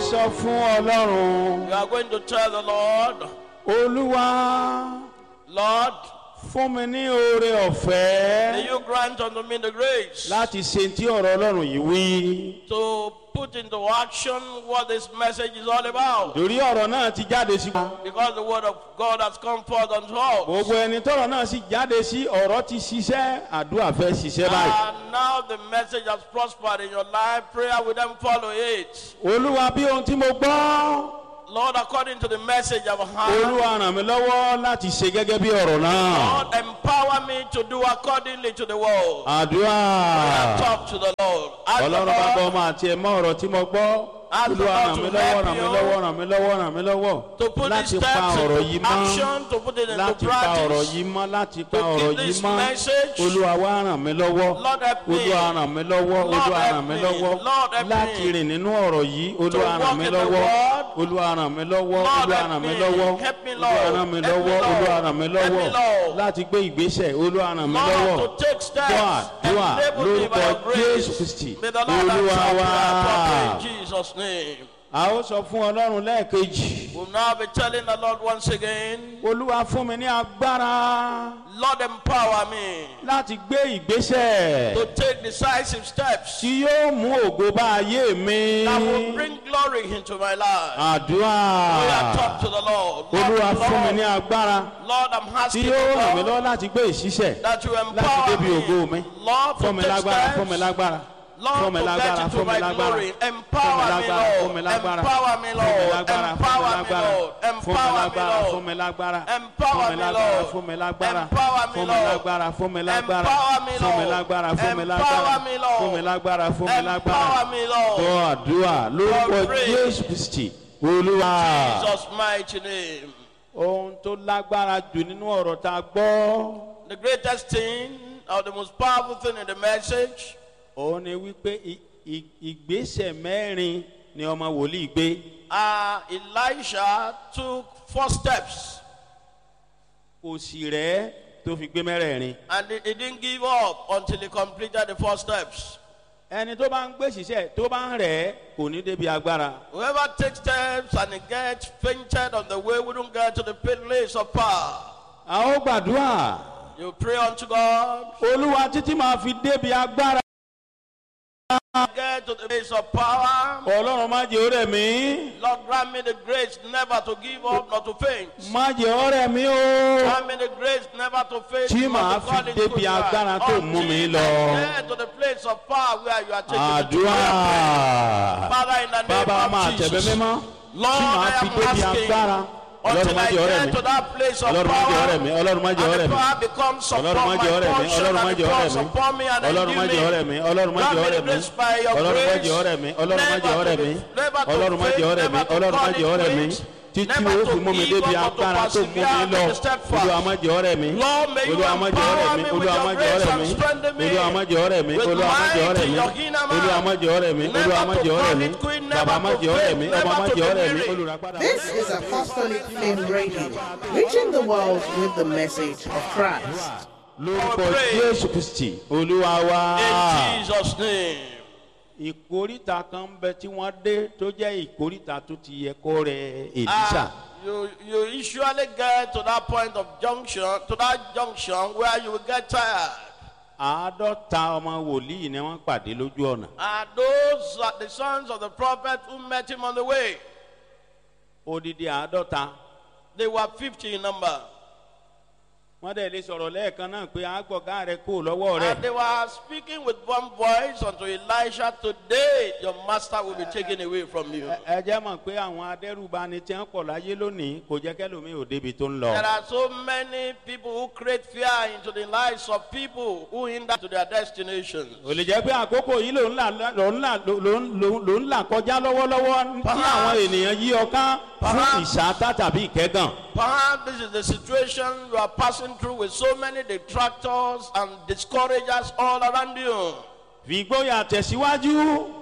sọ fún ọlọ́run You are going to tell the Lord, olúwa Lord, fún mi ní oore may ọ̀fẹ́ you grant unto me the grace láti ṣe tí ọ̀rọ̀ ọlọ́run yìí wí. to put into action what this message is all about. torí ọ̀rọ̀ náà ti jáde sí wa. Because the word of God has come forth unto us. gbogbo ẹni tọrọ náà sì jáde sí ọ̀rọ̀ ti ṣiṣẹ́ àdúrà fẹ́ ṣiṣẹ́ báyìí. And now the message has prospered in your life. Prayer will then follow it. olúwa bí ohun tí mo gbọ́ Lord, according to the message I've heard, olúwa ràn mí lọ́wọ́ láti ṣe gẹ́gẹ́ bí ọ̀rọ̀ náà. Lord, empower me to do accordingly to the word. àdúrà Talk to the Lord. Ask the ọlọ́run bá gbọ́ Lord ọmọ àti ẹ̀mọ́ ọ̀rọ̀ tí mo gbọ́. Ask the olúwa Lord ràn to mí lọ́wọ́ help ràn mí you lọ́wọ́ ràn mí lọ́wọ́ ràn mí lọ́wọ́ to put these láti pa steps ọ̀rọ̀ into yìí mọ́ action, to put it into láti pa ọ̀rọ̀ practice. yìí mọ́ láti pa To ọ̀rọ̀ keep yìí this mọ́ message. olúwa wá ràn mí lọ́wọ́ Lord help me. olúwa ràn mí lọ́wọ́ Lord olúwa help ràn mí me. lọ́wọ́ Lord help láti me. rìn nínú ọ̀rọ̀ yìí olúwa walk ràn mí in the lọ́wọ́ word. olúwa ràn mí lọ́wọ́ Lord olúwa help ràn mí me. lọ́wọ́ Help me, olúwa Lord. ràn mí Help me, lọ́wọ́ Lord. olúwa ràn mí Help me, lọ́wọ́ Lord. láti gbé ìgbésẹ̀ olúwa ràn mí lọ́wọ́ Lord, to take steps. dùà dùà Enable me by lórúkọ your grace. jésù kristi May the Lord olúwa answer wá. prayer properly in Jesus' name. a ó sọ fún ọlọ́run lẹ́ẹ̀kejì We'll now be telling the Lord once again, olúwa fún mi ní agbára Lord, empower me láti gbé ìgbésẹ̀ to take decisive steps tí yóò mú ògo bá ayé mi. that will bring glory into my life. àdúrà We are talk to the Lord. olúwa Lord, fún mi ní Lord, agbára Lord, I'm tí asking yóò you, ràn mí Lord, lọ́wọ́ láti gbé ìṣiṣẹ́ that you láti empower débi ògo mi. me. Lord, fún to mi take lágbára fún mi steps. lágbára fún Lord, mi to lágbára get into fún mi my lágbára glory. fún mi Empower me, lágbára fún Lord. mi lágbára Empower me, fún mi Lord. lágbára Empower me, Lord. fún mi Empower me, lágbára Lord. fún mi lágbára Empower fún mi me, lágbára Lord. fún mi lágbára Empower me, fún mi Lord. lágbára fún mi lágbára Empower me, fún mi Lord. lágbára fún mi lágbára Empower me, Lord. fún mi lágbára fún mi lágbára Empower me, Lord. gbọ́ àdúrà lórúkọ God pray. jésù kristi olúwa Jesus' mighty name. ohun tó lágbára jù nínú ọ̀rọ̀ tá a gbọ́ The greatest thing or the most powerful thing in the message òun ni wípé i- i- ìgbésẹ̀ mẹ́rin ni ọmọ wòlíì gbé uh, Elisha took four steps kò sì rẹ́ tó fi gbé mẹ́rẹ̀ẹ̀rin. and he, he didn't give up until he completed the four steps. ẹni tó bá ń gbé ṣiṣẹ́ tó bá ń rẹ̀ kò ní débi agbára. Whoever takes steps and he gets fainted on the way wouldn't get to the place of power. a ó gbàdúrà You pray unto God, olúwa títí máa fi débi agbára. get to the place of power. ọlọ́run má jẹ́ ọ̀rẹ́ mi Lord, grant me the grace never to give up, not to faint. má jẹ́ ọ̀rẹ́ mi o. Grant me the grace never to faint, Tí not màá to fall fi into débi good agbára life. tó mú mi Until lọ. I get to the place of power where you are taking me to. àdúrà Father, in the name bàbá máa of tẹ̀bẹ́ Jesus. mímọ́ tí Lord, màá I fi am débi asking agbára. ọlọ́run until má I jẹ́ ọ̀rẹ́ get mi to that place of ọlọ́run má jẹ́ ọ̀rẹ́ mi power. ọlọ́run má jẹ́ And ọ̀rẹ́ the mi. power becomes upon ọlọ́run má my jẹ́ ọ̀rẹ́ mi portion ọlọ́run má and jẹ́ it ọ̀rẹ́ falls mi upon me and ọlọ́run má endue jẹ́ ọ̀rẹ́ me. mi ọlọ́run má Grant jẹ́ me the ọ̀rẹ́ mi grace by your ọlọ́run má grace jẹ́ ọ̀rẹ́ mi ọlọ́run má never jẹ́ to ọ̀rẹ́ be- mi never to ọlọ́run má faint, jẹ́ ọ̀rẹ́ mi never to ọlọ́run má fall jẹ́ into ọ̀rẹ́ mi it, títí never o to fi mú mi give débi up, but to agbára tó mú mi persevere lọ and to step fast. olúwa má jẹ́ ọ̀rẹ́ mi Lord, may you olúwa má jẹ́ ọ̀rẹ́ empower mi me with olúwa your má jẹ́ grace ọ̀rẹ́ and mi strengthen me olúwa má jẹ́ ọ̀rẹ́ mi with olúwa má jẹ́ might ọ̀rẹ́ in mi your inner man. olúwa má jẹ́ ọ̀rẹ́ mi Never olúwa má to jẹ́ ọ̀rẹ́ mi commit queen, never bàbá má to jẹ́ ọ̀rẹ́ fail, mi never ọba má to jẹ́ ọ̀rẹ́ mi be weary. olùràpadà. This is Apostolic Flame Radio, reaching the world with the message of Christ. lórúkọ Pray. jésù kristi olúwa wa. In Jesus' name. ìkóríta kan ń bẹ tí wọ́n dé tó jẹ́ ìkóríta tó ti yẹ kó rẹ èlísà. Ah, you you usually get to that point of junction, to that junction where you will get tired. àádọ́ta ọmọ wòlíì ni wọ́n pàdé lójú ọ̀nà. And those are the sons of the prophet who met him on the way. odidi àádọ́ta. They were 50 in number. wọ́n dẹ̀ lè sọ̀rọ̀ lẹ́ẹ̀kan náà pé àgbọ̀gá rẹ kú lọ́wọ́ rẹ. And they were speaking with one voice unto Elisha, Today your master will be taken away from you. Ẹ- ẹ jẹ́ mọ̀ pé àwọn adẹ́rùbani tí wọ́n pọ̀ láyé lónìí kò jẹ́ kẹ́lòmíì ò débi tó ń lọ. There are so many people who create fear into the lives of people who hinder to their destinations. ò lè jẹ́ pé àkókò yìí ló ń là ló ń là ló ń ló ń là kọjá lọ́wọ́lọ́wọ́ tí àwọn ènìyàn yí ọ ká fún Perhaps- ìṣáátá tàbí ìkẹ́gàn. Perhaps this is the situation you are passing through with so many detractors and discouragers all around you. fìgbóyà tẹ̀síwájú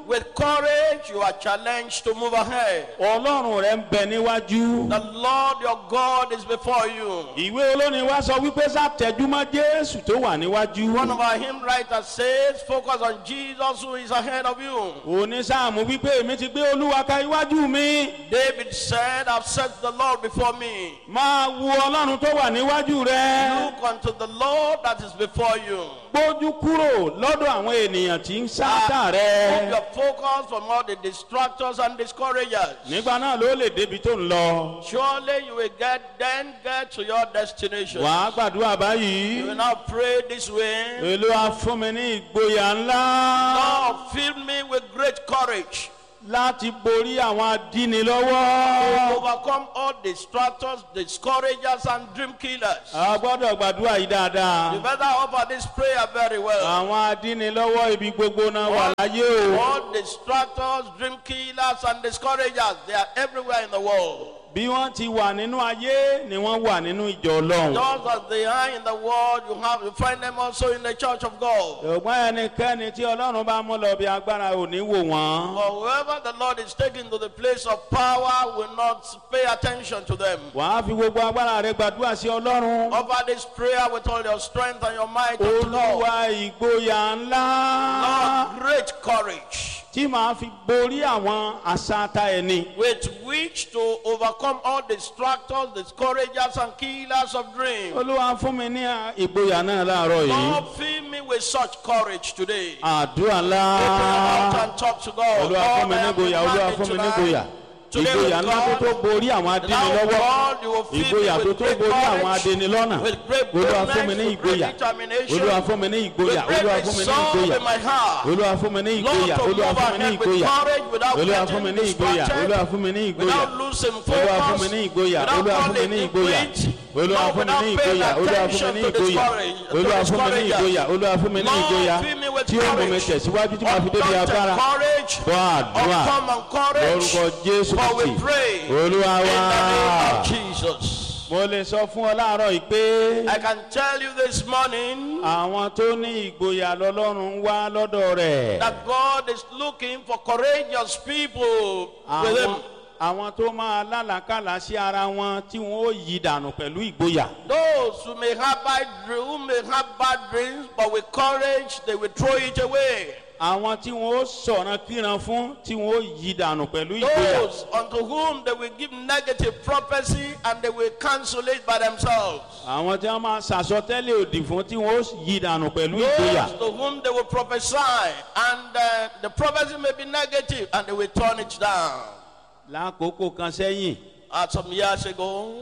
With courage, you are challenged to move ahead. ọlọ́run rẹ ń bẹ níwájú. The Lord your God is before you. ìwé olórin wa sọ wípé sátẹjúmọ́ jésù tó wà níwájú. One of our hymn writers says, focus on Jesus who is ahead of you. onísáàmù wípé èmi ti gbé olúwa ka iwájú mi. David said, I've set the Lord before me. máa wo ọlọ́run tó wà níwájú rẹ. Look unto the Lord that is before you. gbójú kúrò lọ́dọ̀ àwọn ènìyàn tí ń sáátà Move rẹ. your focus from all the distractors and discouragers. nígbà náà ló lè débi tó ń lọ. Surely you will get then get to your destination. wàá gbàdúrà You will báyìí. now pray this way. olúwa fún mi ní ìgboyà ńlá Lord, fill me with great courage láti borí àwọn to adínilọ́wọ́. overcome all distractors, discouragers, and dream killers. a gbọ́dọ̀ gbàdúrà yìí You dáadáa. better offer this prayer very well. àwọn adínilọ́wọ́ ibi gbogbo náà wà láyé o. All distractors, dream killers, and discouragers, they are everywhere in the world. bí wọ́n ti wà nínú ayé ni wọ́n wà nínú ìjọ ọlọ́run. Just as they are in the world, you have you find them also in the church of God. ṣùgbọ́n ẹnikẹ́ni tí ọlọ́run bá mú lọ bí agbára ò ní wò wọ́n. For whoever the Lord is taking to the place of power will not pay attention to them. wàá fi gbogbo agbára rẹ gbàdúrà sí ọlọ́run. Offer this prayer with all your strength and your might unto God. olúwa ìgboyà ńlá Lord, great courage tí màá fi borí àwọn àṣàtà ẹni. with which to overcome all distractors, discouragers, and killers of dreams. olúwa fún mi ní ìgboyà náà láàárọ̀ yìí. Lord, fill me with such courage today. àdúrà ńlá. Open your mouth and talk to God. olúwa fún Lord, mi I ní am ìgboyà olúwa demanding fún mi ní tonight. ìgboyà. Today ìgboyà with ńlá tó tó God, borí àwọn Now, adínilọ́wọ́. God, you will fill ìgboyà me tó with tó great borí àwọn courage, adínilọ́nà. with great olúwa fún mi boldness, ní with great ìgboyà. determination, olúwa fún mi ní ìgboyà. with great olúwa fún mi ní resolve ìgboyà. in my heart. olúwa fún mi ní Lord, ìgboyà. to olúwa move fún mi ní ahead with ìgboyà. courage without olúwa fún mi getting ní ìgboyà. distracted, olúwa fún mi ní ìgboyà. without losing olúwa fún focus, mi ní ìgboyà. without olúwa fún mi calling ní it ìgboyà. quit, olúwa Lord, fún mi ní without paying ìgboyà. olúwa fún mi attention ní to ìgboyà. discourage- to olúwa fún mi ní discouragers. ìgboyà. olúwa fún mi ní Lord, ìgboyà. fill me with tí ó mú mi courage. tẹ̀síwájú tí màá fi débi Undaunted agbára. courage, gbọ́ àdúrà uncommon courage, lórúkọ jésù for we kìí. pray olúwa in wá. the name of Jesus. mo lè sọ fún ọ láàárọ̀ yìí pé I can tell you this morning àwọn tó ní ìgboyà lọ́lọ́run ń wá lọ́dọ̀ rẹ̀. that God is looking for courageous people with àwọn Him. àwọn tó máa lálàkàlà sí ara wọn tí wọn ó yí dànù pẹ̀lú ìgboyà. Those who may have bad dreams, who may have bad dreams, but with courage they will throw it away. àwọn tí wọn ó sọ̀rọ̀ kíran fún tí wọn ó yí dànù pẹ̀lú ìgboyà. Those unto whom they will give negative prophecy and they will cancel it by themselves. àwọn tí wọn máa ṣàsọtẹ́lẹ̀ òdì fún tí wọn ó yí dànù pẹ̀lú ìgboyà. Those to whom they will prophesy and uh, the prophecy may be negative and they will turn it down. lákòókò kan sẹ́yìn Uh, some years ago,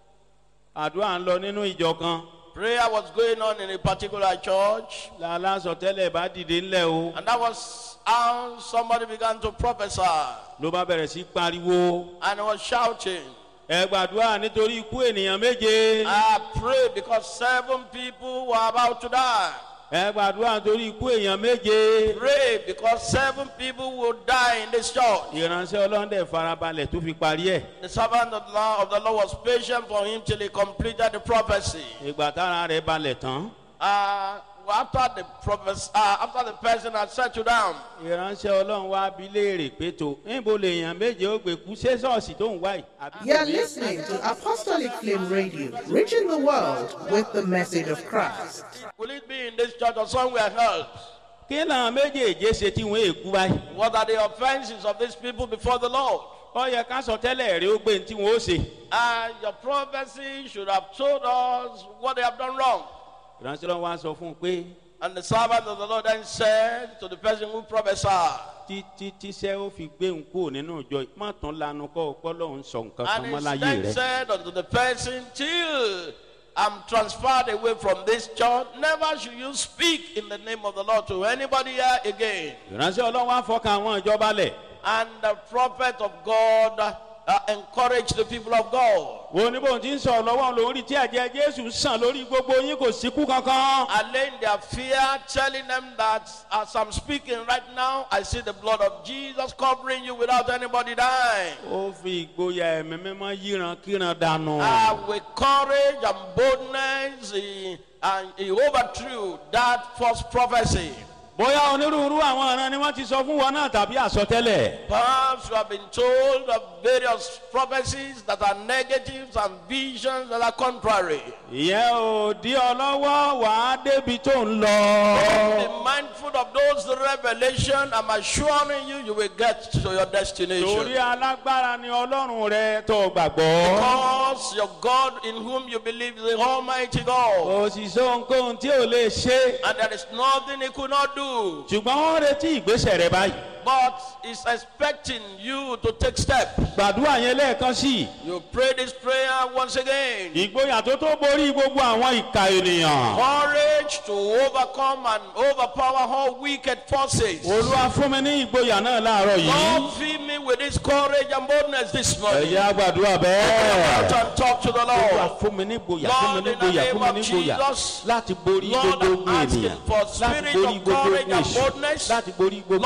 àdúrà ń lọ nínú ìjọ kan prayer was going on in a particular church, lálásọtẹ́lẹ̀ bá dìde ńlẹ̀ o and that was how somebody began to prophesy ló bá bẹ̀rẹ̀ sí pariwo. and he was shouting. ẹ gbàdúrà nítorí ikú ènìyàn méje. I prayed because seven people were about to die. ẹ gbàdúrà nítorí ikú èèyàn méje. Pray because seven people will die in this church. ìránṣẹ́ ọlọ́dẹ farabalẹ̀ tó fi parí ẹ̀. The servant of the, Lord, of the Lord was patient for him till he completed the prophecy. ìgbà tára rẹ̀ balẹ̀ tán. Uh, after the prophes- uh, after the person had settled down, ìránṣẹ́ ọlọ́run wá bí léèrè pé tó níbo lèèyàn méje ó gbé kú ṣé ṣọ́ọ̀ṣì tó ń wá yìí. àbí- You're listening to Apostolic Flame Radio, reaching the world with the message of Christ. will it be in this church or somewhere else? kí làwọn méjèèjé ṣe tí wọ́n èkú báyìí. What are the offenses of these people before the Lord? ó yẹ ká sọ tẹ́lẹ̀ rí ó gbé ní tí wọ́n ó ṣe. Uh, your prophecy should have told us what they have done wrong. ìránṣẹ́ ọlọ́run wá sọ fún un pé And the servant of the Lord then said to the person who prophesied, títí tíṣẹ́ ó fi gbé òun kúrò nínú ìjọ yìí má tún lanu kọ́ ọpọ́ lọ́hún sọ nǹkan kan and mọ́ he láyé then rẹ̀. said unto the person, Till I'm transferred away from this church, never should you speak in the name of the Lord to anybody here again. ìránṣẹ́ ọlọ́run wá fọkàn àwọn ìjọba lẹ̀. And the prophet of God uh, encouraged the people of God. wo ní bóun ti ń sọ̀rọ̀ lọ́wọ́ lórí tí ẹ̀jẹ̀ jésù sàn lórí gbogbo yín kò síkú kankan. allaying their fear, telling them that as I'm speaking right now, I see the blood of Jesus covering you without anybody dying. ó fi ìgboyà ẹ̀mí mímọ́ yíran kíran dànù. Uh, with courage and boldness, he, and he overthrew that false prophecy. bóyá onírúurú àwọn ọ̀ràn ni wọ́n ti sọ fún wọn náà tàbí àsọtẹ́lẹ̀. Perhaps you have been told of various prophecies that are negatives and visions that are contrary. ìyẹn ò dí ọ lọ́wọ́ wàá débi tó ń lọ. Be mindful of those revelation. I'm assuring you, you will get to your torí destination. alágbára ni ọlọ́run rẹ tó gbàgbọ́. Because your God in whom you believe is the Almighty God. kò sì sọ ohunkóhun tí ò lè ṣe. And there is nothing He could not do. ṣùgbọ́n wọ́n retí ìgbésẹ̀ rẹ báyìí. But He's expecting you to take steps. gbàdúrà yẹn lẹ́ẹ̀kan sí i. You pray this prayer once again. ìgboyà tó tó borí gbogbo àwọn ìka ènìyàn. Courage to overcome and overpower all wicked forces. olúwa fún mi ní ìgboyà náà láàárọ̀ yìí. Lord, fill me with this courage and boldness this morning. ẹ̀yà gbàdúrà Out bẹ́ẹ̀. and talk to the olúwa Lord. fún mi ní ìgboyà fún mi ní ìgboyà fún mi ní ìgboyà láti borí Lord, gbogbo I'm ogun asking ènìyàn for láti spirit borí of gbogbo courage ogun and èṣù boldness. láti borí gbogbo